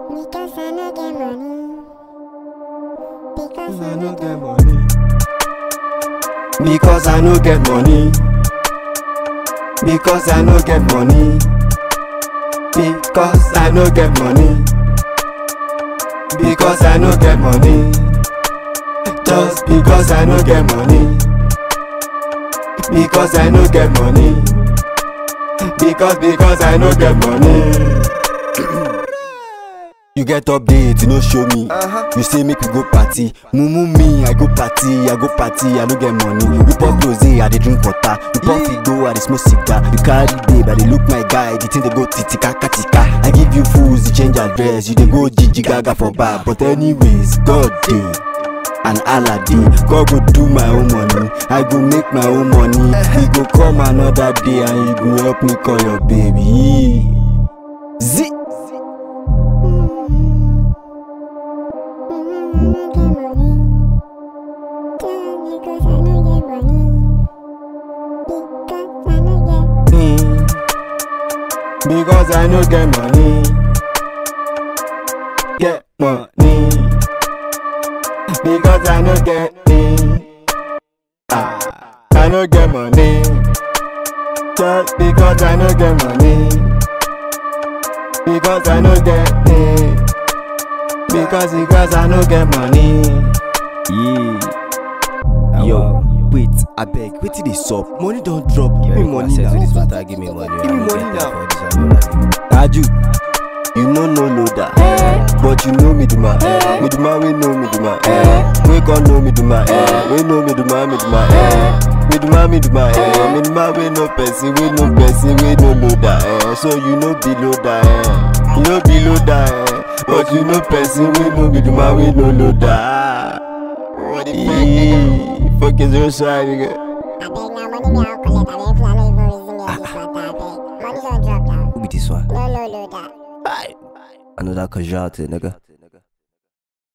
Because I no get money. Because I no get money. Because I no get money. Because I no get money. Because I no get money. Because I no get money. Just because I no get money. Because I no get money. Because because I no get money. You get update, you no show me. You say make we go party. Mumu me, I go party, I go party, I no get money. We pop rose, I dey drink water. We puff it go, I dey smoke cigar. You carry babe, I dey look my guy. The thing dey go titika katika. I give you fools, you change address. You dey go Gigi Gaga for bar. But anyways, God dey. and Allah dey. God go do my own money. I go make my own money. We go come another day and you go help me call your baby. Zee. Because I no get money. Because I no get money. Mm. Because I no get money. Get money. Because I no get it. Ah, I no get money. Just because I no get money. Because I no get it. Because because I no get money. Yeah. Yo, wait, abeg, wetin dey sup? Money don drop, give me money Access to now. this matter, give me money. Give me I no money get time now. for this, I no like it. Taju, you no know loader, but you know me do my eh. Me do my we know me do my eh. We gon' know me do my eh. We know me do my me do my eh. Me do my me do my eh. Me do my we no person, we no person, we no loader eh. So you know be loader eh. You know be loader eh. But you know person, we know me do my we no loader. What the fuck? Fuck is your side nigga? I beg now money me I'll collect. I beg if I no even reason me this matter. I beg. Money don't drop now. Who be this one? No no no that. Another casualty, nigga.